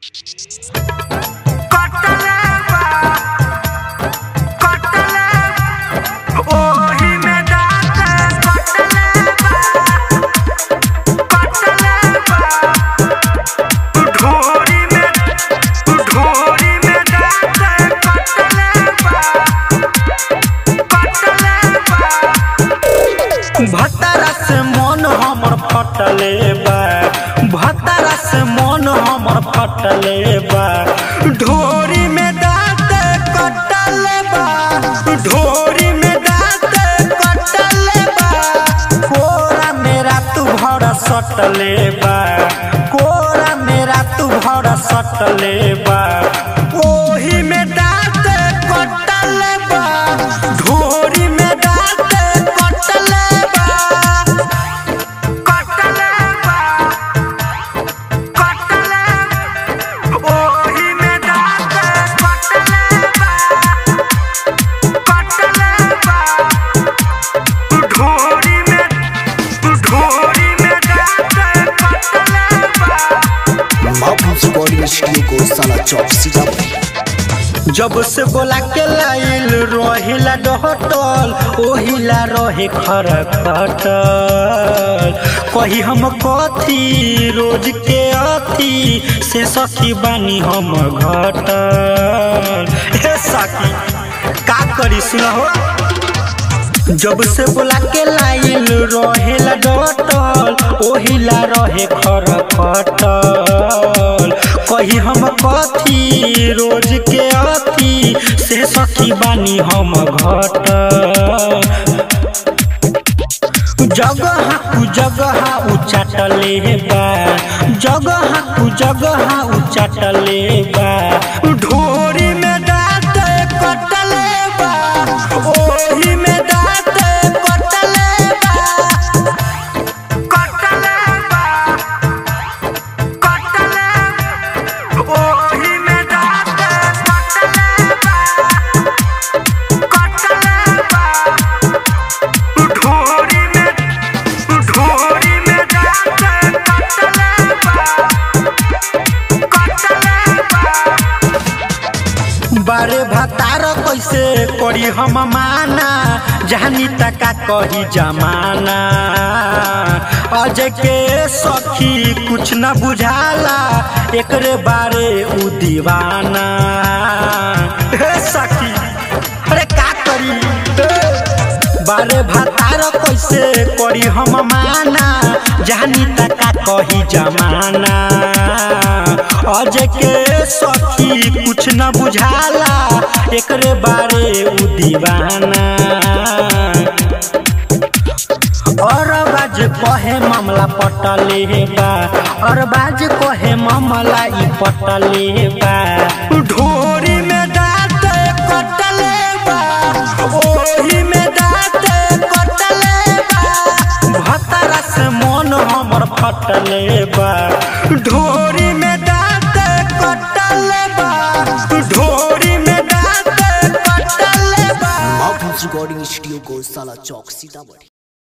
भतारा से मन हमर फटले बा भतारा से मन हमर फटले बा ढोरी में दांत कटले बा ढोरी में दांत कटले बा कोरा मेरा तू भर सटले बा कोरा मेरा तू भर सटले बा ओही में दांत कटले बा ढोरी में दांत कटले बा कटले बा कटले ओही में दांत कटले बा कटले बा ढोरी में ढोरी में दांत कटले बा माउथ रिकॉर्डिंग स्टूडियो को साला चौक सीतापुर जब से बोला के लाइल रोहिला डहटल ओहिला रहे खर खटल कही हम कथी रोज के अथी से सखी बानी हम घटल हे सखी का करी सुनहो जब से बोला के लाइल रहेला डटल ओहिला रहे खर खटल कही हम कथी रोज के अथी से सखी बानी हम घट जगह कु जगह उचाटले बा जगह कु जगह उचाटले बा ढोरी में दांत कटले बा ओही में दांत कटले बा कटले बा कटले ओही में दांत कटले बा कटले बा ढोरी में ढोरी में दांत कटले बा कटले बा बारे भतार कैसे करी हम माना जानी तका कही जमाना अजय के सखी कुछ न बुझाला एकरे बारे उ दीवाना हे सखी अरे का करी हे। बारे भतार कैसे करी हम माना जानी तका कही जमाना अजय के सखी कुछ न बुझाला एकरे बारे उ दीवाना और बाज कहे मामला पटले बा और बाज कहे मामला ई पटले बा ढोरी में दांत कटले बा ओही में दांत कटले बा भतारा से मन हमर फटले बा ढोरी में दांत कटले बा ढोरी में दांत कटले बा माउथ रिकॉर्डिंग स्टूडियो को साला चौक सीतापुर